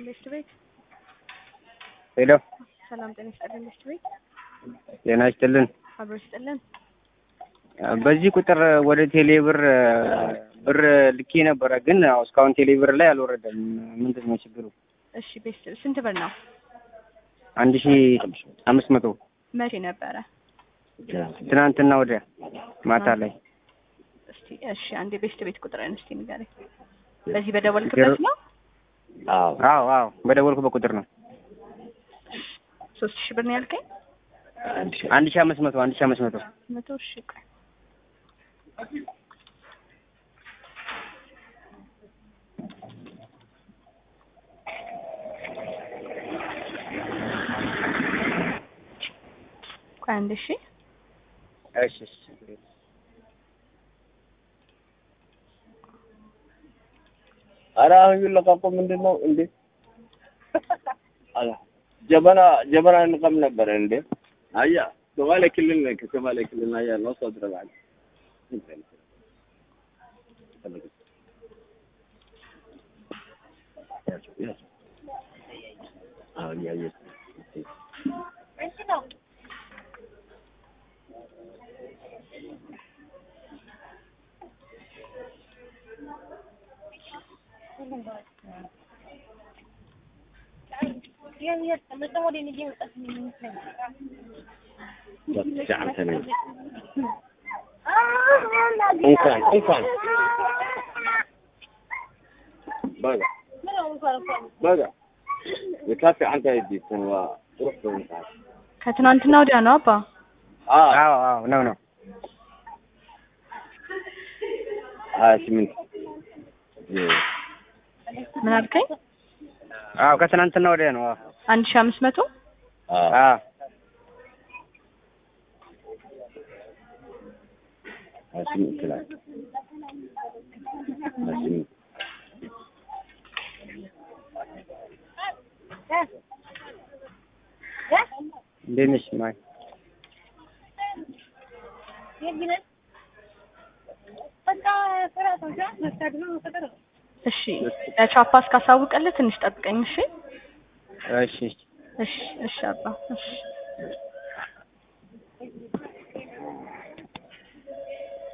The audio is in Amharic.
ኢንቨስት ቤት ሄሎ ሰላም ጤና ይስጥልን። ኢንቨስት ቤት ጤና ይስጥልን። አብሮ ይስጥልን። በዚህ ቁጥር ወደ ቴሌ ብር ብር ልኬ ነበረ፣ ግን ያው እስካሁን ቴሌ ብር ላይ አልወረደም። ምንድን ነው ችግሩ? እሺ ቤት ስንት ብር ነው? አንድ ሺ አምስት መቶ መቼ ነበረ? ትናንትና ወዲያ ማታ ላይ እስቲ እሺ አንዴ ቤስት ቤት ቁጥርን እስቲ ንገረኝ። በዚህ በደወልክበት ነው? አዎ አዎ፣ በደወልኩበት ቁጥር ነው። ሶስት ሺህ ብር ነው ያልከኝ? አንድ ሺ አምስት መቶ አንድ ሺ አምስት መቶ መቶ ሺህ ቆይ ቆይ አንድ ሺህ እሺ እሺ ኧረ አሁን ይለቃቆ ምንድን ነው እንዴ? አላ ጀበና ጀበና እንቀም ነበረ እንዴ? አያ ሶማሌ ክልል ነኝ ከሶማሌ ክልል አያ ነው ሰው ድረባል እንኳን እንኳን በጋ በጋ የካፌ አንተ ሄዲትን ዋ ሩህ በምሳል ከትናንትና ወዲያ ነው አባ። አዎ አዎ አዎ ነው ነው ሀያ ስምንት ምን አልከኝ? አዎ ከትናንትና ወዲያ ነው። አዎ አንድ ሺህ አምስት መቶ አዎ አዎ ሀያ ስምንት ይላል ሀያ ስምንት እንዴት ነሽ ማይ? እሺ ለቻፓ እስካሳውቅልህ ትንሽ ጠብቀኝ። እሺ እሺ እሺ እሺ አባ እሺ